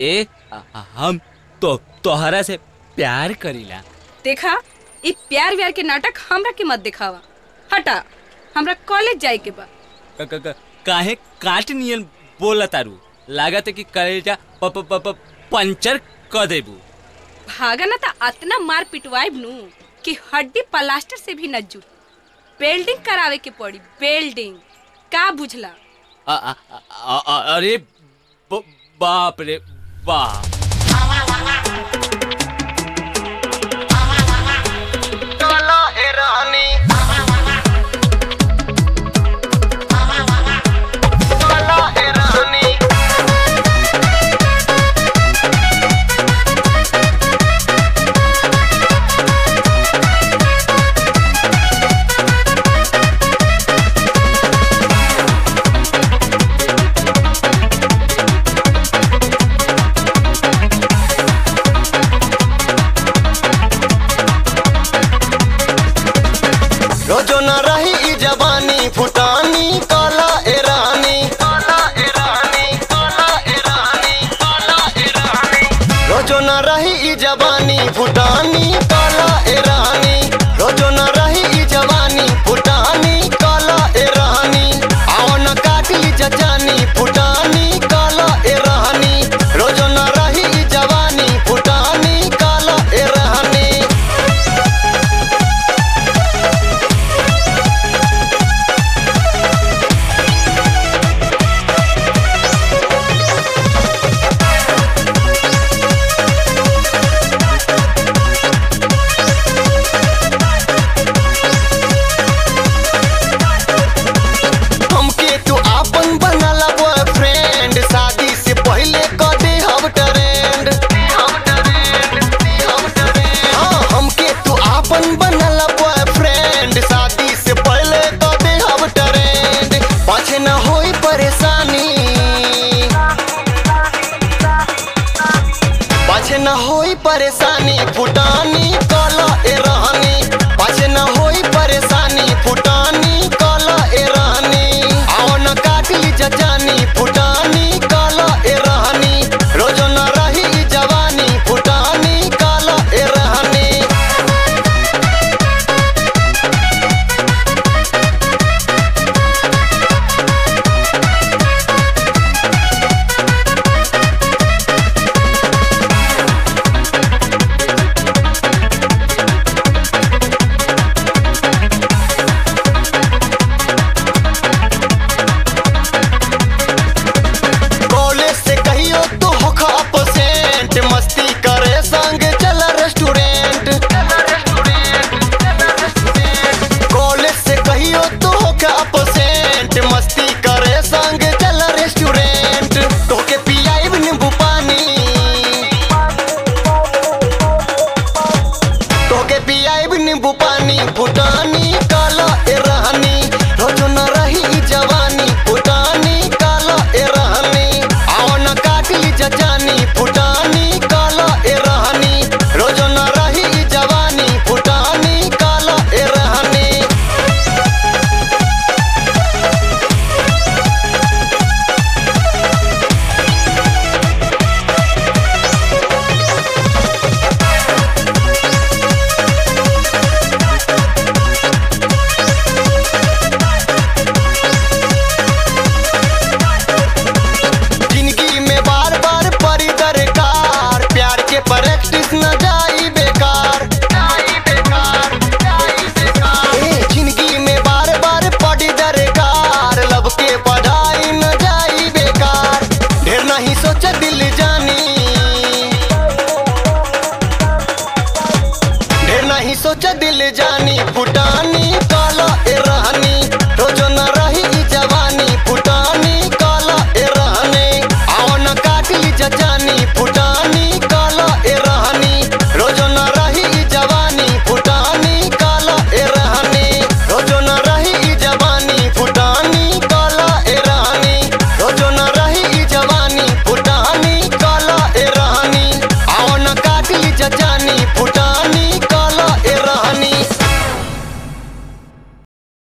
ए आ- हम तो तोहरा से प्यार करीला देखा ई प्यार व्यार के नाटक हमरा के मत दिखावा हटा हमरा कॉलेज जाए के बा क- क- क- काहे काट नियन बोला तारू लागत है कि कलेजा प प प प- पंचर क देबू भागा ना त अतना मार पिटवाइब नु कि हड्डी प्लास्टर से भी न जुट बेल्डिंग करावे के पड़ी बेल्डिंग का बुझला आ- आ- आ- आ- अरे ब- बाप रे बाप काला ए रानी काला ए रानी रोजो न रही ई जवानी फुटानी काला ए रानी काला ए रानी काला ए रानी काला ए रानी रोजो न रही ई जवानी फुटानी काला ए रानी रोजो न रही ई जवानी फुटानी काला ए रानी आओ न काट ली जजानी फुटानी काला ए रानी रोजो न रही ई जवानी फुटानी काला ए रानी हमके तू आपन बनला बॉयफ्रेंड शादी से पहले क दे हम ट्रेंड हाँ हमके तू आपन बनला बॉयफ्रेंड शादी से पहले क दे हम ट्रेंड पाछे न होई परेशानी पाछे न होई परेशानी फुटानी काला ए रानी पाछे न होई परेशानी फुटानी काला ए रानी आओ न काट ली जजानी फुटानी काला ए रानी रोजो न रही ई जवानी फुटानी काला ए रानी कॉलेज से कहियो तू होखा अपसेंट मस्ती करे संग चल रेस्टोरेंट कॉलेज से कहियो तू होखा अपसेंट मस्ती करे संग चल रेस्टोरेंट तोके पियाइब नींबू पानी तोके पियाइब नींबू पानी फुटानी काला ए रानी रोजो न रही ई जवानी फुटानी काला ए रानी आओ न काट ली जजानी फुटानी